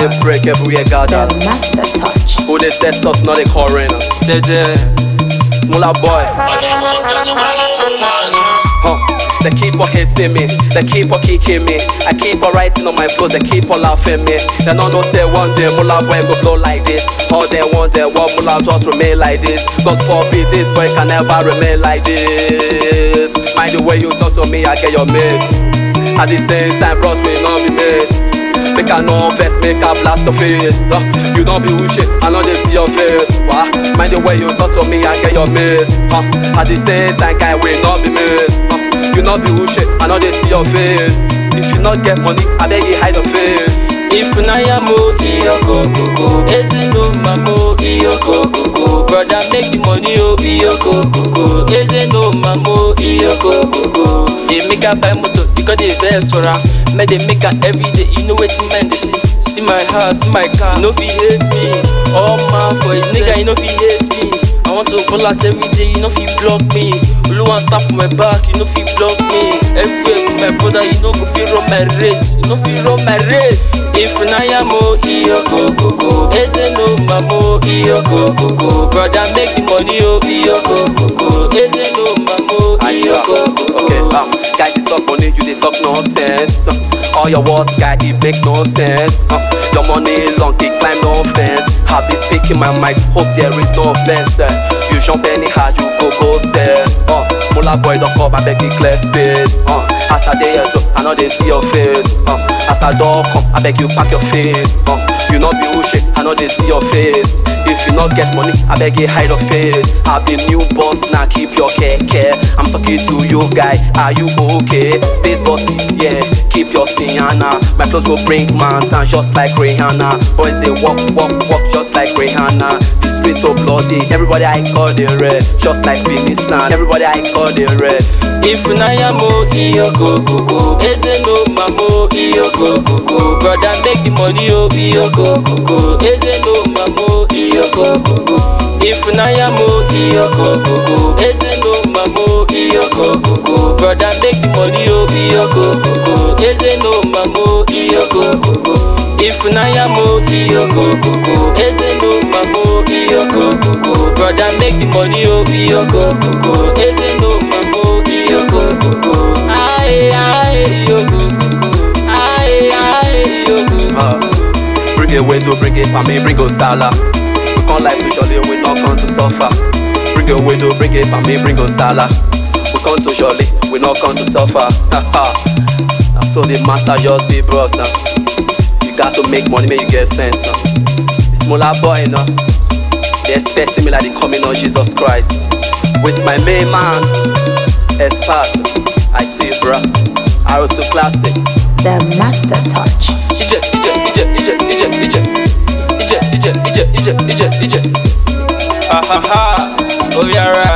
they break everywhere gather. The master touch. Who they set us, not they coroner. Jeje. Smaller boy. Huh. They keep on hitting me, they keep on kicking me. I keep on writing on my flows, they keep on laughing me. They don't know say one day Mula boy go blow like this. All they want they want Mula just remain like this. God forbid this boy can never remain like this. Mind the way you talk to me, I get your mates. At the same time, bros we not be mates. Make I know first, make I blast the face. Uh, you don't be who shit, I know they see your face. Wah. Mind the way you talk to me, I get your mates. Uh, at the same time, guy we not be mates. Uh, you not be who shit, I know they see your face. If you not get money, I beg you hide your face. Ifunaya mo iyoko koko Eze no mamo iyoko koko Brother make the money oh iyoko koko Eze no mamo iyoko koko They make her buy motor because they vex for her Make they make her every day you know wetin men dey see See my house, see my car, you no fit hate me All man for his nigga, you no fit hate me I want to pull out every day, you no fit block me Oluwan start for my back, you no fit block me Everywhere with my brother, you no go fit run my race You no fit run my race Ifunaya mo iyoko koko Eze no mamo iyoko koko Brother make the money oh iyoko koko Eze no mamo I see iyoko that. koko Okay, um, guys, you talk money, you they talk nonsense. All your work, guy, it make no sense. Uh, your money long, it climb no fence. I be speaking my mic, hope there is no offense. Uh, you jump anyhow, you go go sell. Uh, Mula boy, don't come, I beg you clear space. Uh, as I day so I know they see your face. Uh, as I door come, I beg you pack your face. Uh, you not be who shit, I know they see your face. If you not get money, I beg you hide your face. I be new boss, now keep your care, care. I'm talking to you, guy. Are you okay? Space bosses, yeah. Keep your Sienna. My flows will bring mountains just like Rihanna. Boys they walk, walk, walk just like Rihanna. The streets so bloody. Everybody I call the red, just like Vinny San. Everybody I call the red. Ifunaya mo iyoko koko Eze no mamo iyoko koko Brother make the money oh iyoko koko Eze no mamo iyoko koko Ifunaya mo iyoko koko Eze no mamo iyoko koko Brother make the money oh iyoko koko Eze no mamo iyoko koko Ifunaya mo iyoko koko Eze no mamo iyoko koko Brother make the money oh iyoko koko Eze no mamo iyoko koko Aye aye iyoko koko Aye aye iyoko Uh, bring it window, bring it for me, bring Osala. We come life to jolly, we not come to suffer. Bring it window, bring it for me, bring Osala. We come to jolly, we not come to suffer. now so the matter just be bros now. You got to make money, make you get sense now. It's smaller boy now. They expecting me like the coming of Jesus Christ. With my main man, Expert. I see, bruh. Arrow to classic. The master touch. Ije ije ije ije ije ije Ije ije ije ije ije ije Ha ha ha Oh yeah right